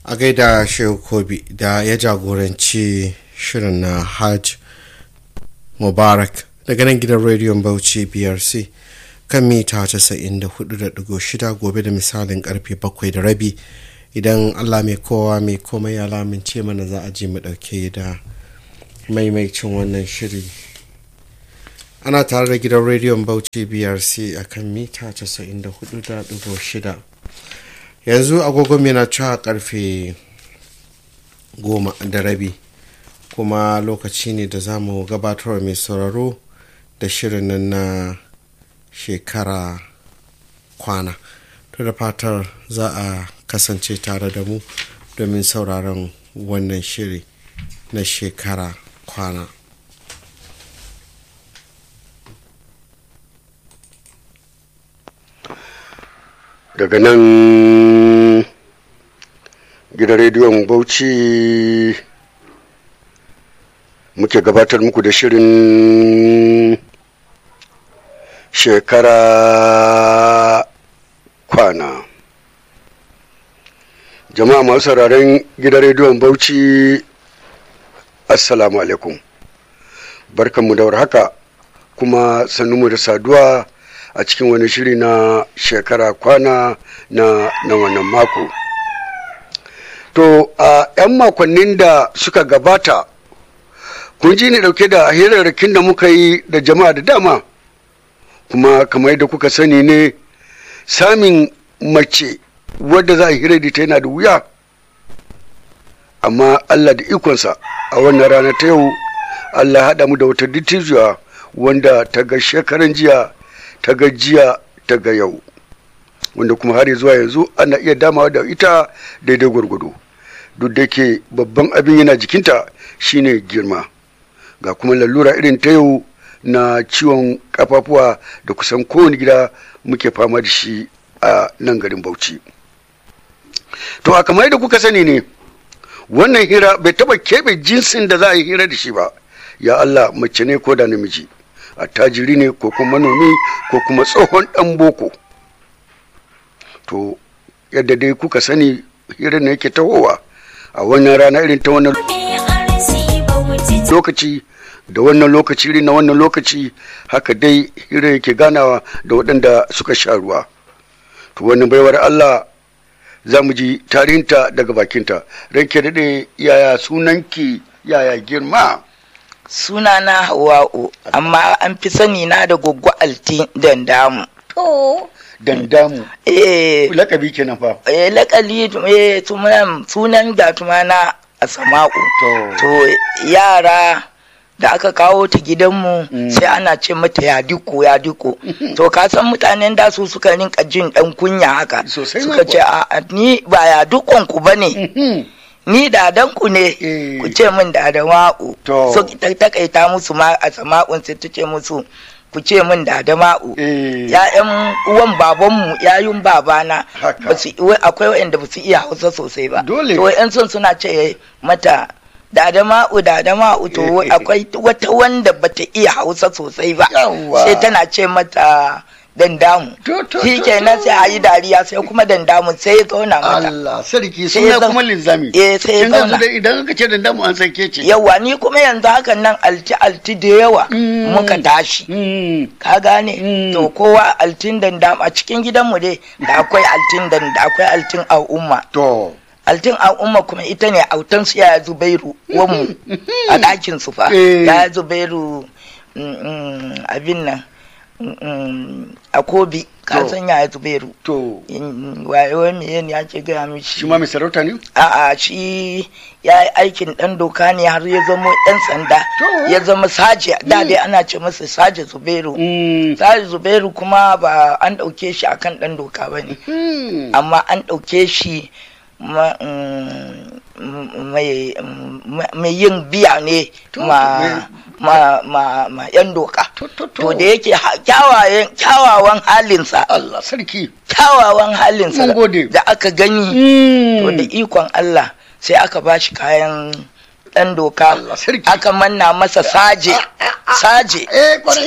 a gaida shehu kobi da ya jagoranci shirin na hajj mubarak daga nan gidan rediyon bauchi brc kan mita 94.6 gobe da misalin karfe 7 da rabi idan allah mai kowa mai komai ya lamince mana za a je mu dauke da maimaicin wannan shiri ana tare da gidan rediyon bauchi brc a kan mita 94.6 yanzu agogon yana cewa karfe goma da rabi kuma lokaci ne da za mu gabatar mai sauraro da shirin nan na shekara kwana to da fatar za a kasance tare da mu domin sauraron wannan shiri na shekara kwana daga nan gidan rediyon bauchi muke gabatar muku da shirin shekara kwana jama'a masu sauraron gidan rediyon bauchi assalamu alaikum barkanmu da haka kuma sannunmu da saduwa a cikin wani shiri na shekara kwana na, na wannan mako to a 'yan makonnin da suka gabata kun ji ni dauke da hirarrakin da muka yi da jama'a da dama kuma kamar yadda kuka sani ne samin mace wadda za a hira da ta yana da wuya amma allah da ikonsa a wannan rana ta yau allah haɗa mu da wata dittijuwa wanda ta ga shekaran jiya ta ga jiya ta ga yau wanda kuma har zuwa yanzu ana iya damawa da ita daidai gwargwado duk da ke babban abin yana jikinta shine girma ga kuma lalura irin ta yau na ciwon kafafuwa da kusan kowane gida muke fama da shi a nan garin bauchi to a kamar da kuka sani ne wannan hira bai taba keɓe jinsin da za a yi hira da shi ba ya allah mace ne ko da namiji attajiri ne ko kuma manomi ko kuma tsohon dan boko to yadda dai kuka sani hirar ne yake tahowa a wannan rana irin ta wannan lokaci da wannan lokaci irin na wannan lokaci haka dai hirar yake ganawa da waɗanda suka sha ruwa to wannan baiwar allah za mu ji tarihinta daga bakinta ranke daɗe yaya sunanki yaya girma suna na hawa'u amma an fi sani na da goggo alti dandamu to dandamu eh lakabi kenan fa eh lakali eh sunan sunan gatuma na asama'u to to yara da aka kawo ta gidanmu sai ana ce mata ya diko ya diko to ka san mutanen da su suka rinka jin dan kunya haka Sosai ma suka ce a ni ba ya dukon ku bane ni dadan ku ne Eh. ku ce min dadan wa'u To. so ta takaita musu ma a sama'un sai ta ce musu ku ce min dadan ma'u eh ya'yan uwan babanmu yayun babana Haka. ba su wai akwai wa'anda ba su iya hausa sosai ba Dole. to yan son suna ce mata dada ma'u dada ma'u to Eh. akwai wata wanda bata iya hausa sosai ba Yawwa. sai tana ce mata dandamu To, to, shi to, kenan to. sai a yi dariya sai kuma dandamu sai ya zauna mata Allah sarki Sai ya suna zam- kuma linzami Eh, sai ya Kin ga su zauna. dai idan aka ce dandamu an san ke ce yawa ni kuma yanzu hakan nan alti alti da yawa Mm. muka tashi Mm. ka gane Mm. to kowa altin dandam a cikin gidanmu dai da akwai altin danda akwai altin al'umma to altin al'umma kuma ita ne autan su yaya zubairu wanmu a ɗakin su fa Eh. yaya zubairu mm, mm, abin nan mm, mm, a kobi ka To. san yaya zubairu to Mm, waye me ne ake gaya mishi shi ma mai sarauta ne a'a shi ya yi aikin dan doka ne har ya zama dan sanda To. ya zama saje da dai ana ce masa saje zubairu Mm. saje zubairu kuma ba an ɗauke shi akan dan doka ba ne Mm. amma an ɗauke shi ma- mm, mai mm, mai yin biya ne To, ma me- ma ma ma yan doka To, to, to. to da yake ha- kyawayen- kyawawan halinsa Allah sarki kyawawan halinsa Mun gode. da aka gani Mm. to da ikon Allah sai aka ba shi kayan ɗan doka Allah sarki. aka manna masa saje saje eh kwarai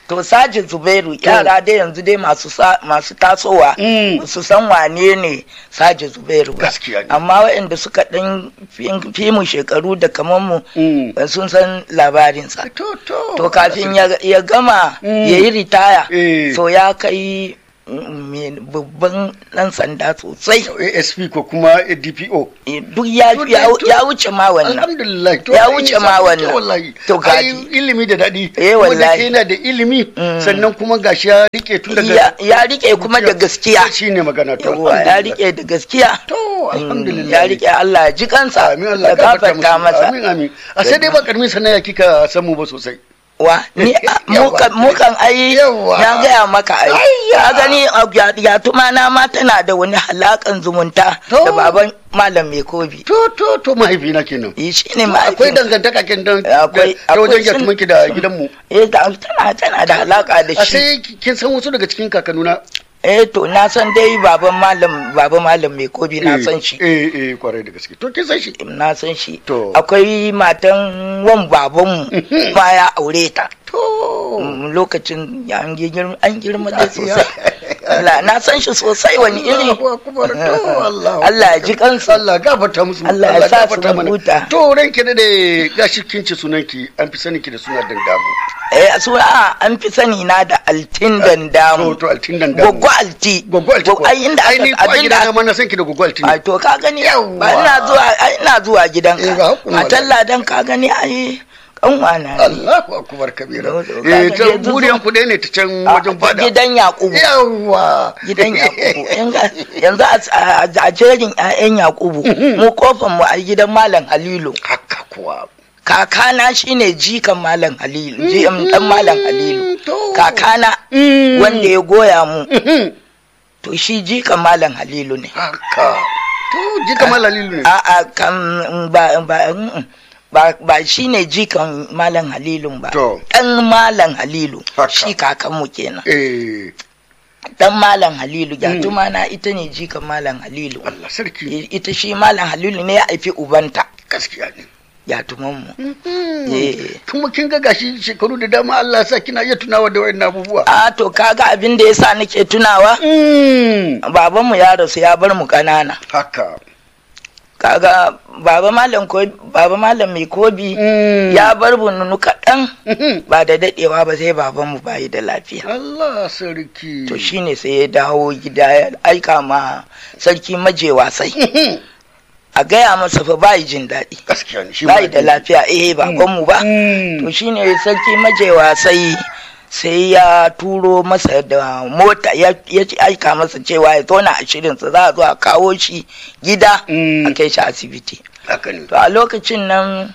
to saji zubairu yara dai yanzu dai masu sa- masu tasowa Mm. ba su san wane ne saji zubairu ba Gaskiya ne. amma waɗanda suka ɗan fi- fi mu shekaru da kamar mu Mm. ba sun san labarinsa to to to kafin ya, ya gama Mm. ya yi ritaya Eh. so ya kai mm, me- babban ɗan sanda sosai asp ko kuma dpo Eh, duk ya, To, ya, to- ya wuce ma wannan alhamdulillah to Ya ai, wuce sa- ma to wannan. wallahi To, ai gaji. ilimi da daɗi Eh, Kuma da wallahi. ke yana da ilimi Mm. sannan kuma gashi ya rike tun daga ya, ya rike kuma da gaskiya shine magana to Yawwa, ya alhamdulillah. rike da gaskiya to Mm, alhamdulillah ya rike Allah ya ji kansa amin Allah ya gafarta masa amin amin a sai dai ba karamin sanaya kika samu ba sosai wa ni a- mu kan- mu kan ai Yawwa. na gaya maka ai Ayya. ka gani a ya- ya tuma na ma tana da wani halakan zumunta To. da baban malam mai kobi to to to mahaifina kenan yi shi ne akwai dangantaka kin dan Akwai- ta wajen akwai sun- yatumanki da gidanmu eh da tana tana da halaka da a shi sai kin san wasu daga cikin kakanuna eh to na san dai baban malam baban malam mai kobi na san shi eh eh kwarai da gaske to kin san shi na san shi To. akwai matan wan babanmu ma ya aure ta to Mm, lokacin ya an girma an girma dai sosai Allah na san shi sosai wani iri Allahu akbar to Allah Allah ya ji kansa Allah gafarta musu Allah ya sa su gafarta mana. huta. to ranki da dai gashi kin ci sunanki an fi sanin ki da suna dandamu eh su a an fi sani na da altin to dandamu to altin dandamu goggo alti goggo altin ko ai inda ai ni aka ko a abinda gida ma na san ki da goggo altin ai to ka gani Yawwa. ba ina zuwa ai ina zuwa Eh, ga gidanka hakuri matan wallahi. ladan ka gani ai kanwa na ne Allahu akbar kabira To, to, eh kaga ta yanzu buriyan zo- ku dai ne ta can A- wajen fada gidan yakubu yawa gidan yakubu Yanga- yanzu a- a a jerin 'ya'yan yakubu mu kofan mu a gidan malam halilu haka kuwa kakana shine jikan malam halilu jikan dan malam halilu to. kakana Mm. wanda ya goya mu Mhm. to shi jikan malam halilu ne haka to ji kamar lalilu ne a a kan ba ba mm, ba ba shine jikan malam halilun ba To. dan malam halilu Haka. shi kakanmu kenan eh dan malam halilu gyatuma na ita ne jikan malam halilu Allah sarki ita shi malam halilu ne ya haifi ubanta gaskiya ne gyatumanmu Eh. kuma kin ga gashi shekaru da dama Allah ya sa kina iya tunawa da wayannan abubuwa a to kaga abin da yasa nake tunawa Mm. babanmu ya rasu ya bar mu ƙanana haka kaga baba malam ko baba malam mai kobi Mm. ya bar bununu kaɗan Mhm. ba da daɗewa ba sai babanmu bayi da lafiya Allah sarki to shine sai ya dawo gida ya aika ma sarki maje wasai Mhm. a gaya masa fa bayi jin daɗi gaskiya ne shi ma bayi da lafiya eh babanmu ba Mm. to shine sarki maje wasai sai ya turo masa da mota ya ya aika masa cewa ya tona a shirinsa za a zo a kawo shi gida Mm. a kai shi asibiti haka ne to a lokacin nan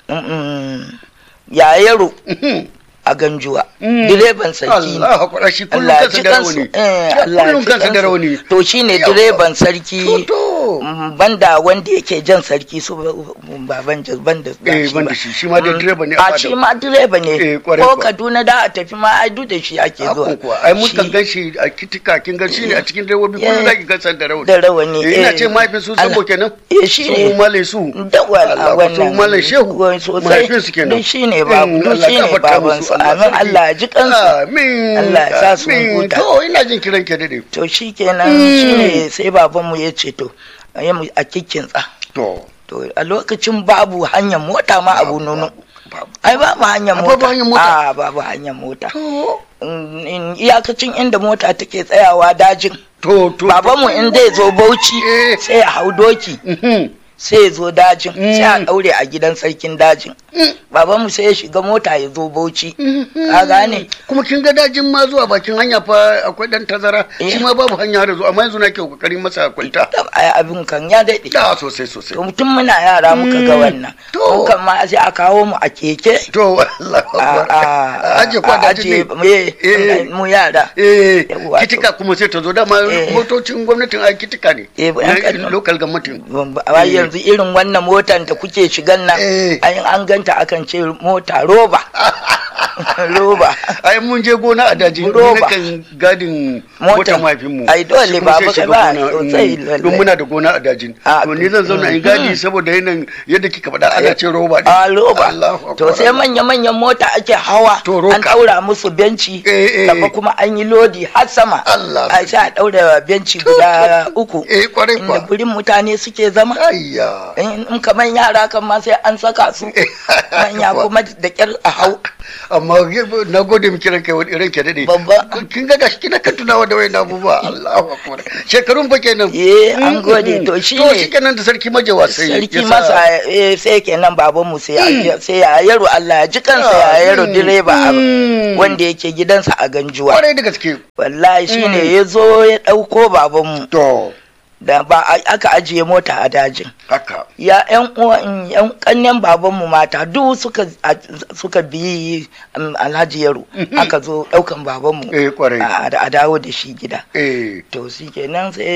mm, ya yaro Mhm. a ganjuwa Mm. direban sarki ne Allah hakura shi kullum Allah ya kansa ji da kansu rauni eh, Allah ya kullum ji kansa da kansu. rauni to shine Yawwa. direban sarki to mm, banda wanda yake jan sarki su baban jas banda ba Eh, shi banda ba. shi, shi ma dai Mm, direba ne a a fada. shi ma direba Eh, ne kwarai ko kuwa. Kaduna da a tafi ma ai duk da shi ake zuwa Hakun kuwa ai mun Shi kan gan shi a kitika kin gan shi ne a cikin direbobi kullum Eh. zaki gan san da rauni da rawani Eh, ina eh. ce mahaifin su Allah- sabo kenan eh shi su ne malai su da wala Allah, wannan su malai shehu wai sosai mahaifin su kenan duk shine babu Mm, duk Allah shine gafarta baban musu, su Allah amin sarki. Allah ya ji kansu amin Allah ya sa su amin. huta. to ina jin kiran ke dade to shikenan Mm. shine sai babanmu ya ce to a yi mu a kikkinsa to to a lokacin babu hanyar mota ma abu nono babu ai babu hanyar Ah, mota babu hanyar mota? a babu hanyar mota to Mm, in- iyakacin inda mota take tsayawa dajin to to babanmu in zai zo bauchi Eh. sai ya hau doki Mhm. sai ya zo dajin Mm. sai a daure a gidan sarkin dajin Mm. babanmu sai ya shiga mota ya zo bauchi ka gane kuma kin ga dajin ma zuwa bakin hanya fa akwai dan tazara Eh. shi ma babu hanya da zuwa amma yanzu nake kokarin masa kwalta Tab, ai abin kan ya daɗe da sosai sosai to mutum muna yara muka ga Mm. wannan To. mu kan ma sai a kawo mu a keke to Allah a a aje kwa a- dajin aje ne me- Eh. mu yara eh Yawwa, to. kitika kuma sai ta zo dama Eh. motocin gwamnatin ai kitika ne Eh, Na yan Kano. local government ba yanzu irin wannan motan da kuke shigan nan Eh. ai an ganta akan ce mota roba roba ai mun je gona a daji ni Roba. kan gadin Motan. motar mahaifinmu Ai, dole Shi kuma ba sai baka shiga ba, gona, sosai, mm, lalle. don muna da gona a dajin A, to ni zan zauna in mhm. gadi saboda yanayin yadda kika faɗa ana ce roba a roba Allahu to Akbar. sai manya-manyan mota ake hawa To, roka. an ɗaura musu benci Eh, eh. gaba kuma an yi lodi har sama Allah a sai a ɗaura benci guda uku eh kwarai inda kwa burin mutane suke zama ayya in in kamar yara kan ma sai an saka su manya kuma da kyar a hau amma na gode miki ranka wani ranke dade Babba. kin ga gashi kina kan tunawa da wayan abubuwa Allahu akbar shekarun fa kenan Eh, an gode. To, shi to ne. shi kenan da sarki majawa sai sarki ya sa- masa eh, sai kenan babanmu sai ya sai ya yaro Allah ya ji kansa ya yaro Mm. direba a- Mm. wanda yake gidansa a ganjuwa kwarai da gaske wallahi shine ya zo ya ɗauko babanmu to da ba a- aka ajiye mota a dajin haka ya yan uwan yan kannen babanmu mata duk suka a- suka bi um, alhaji yaro aka zo ɗaukan babanmu eh kwarai a a dawo da shi gida eh to shi kenan sai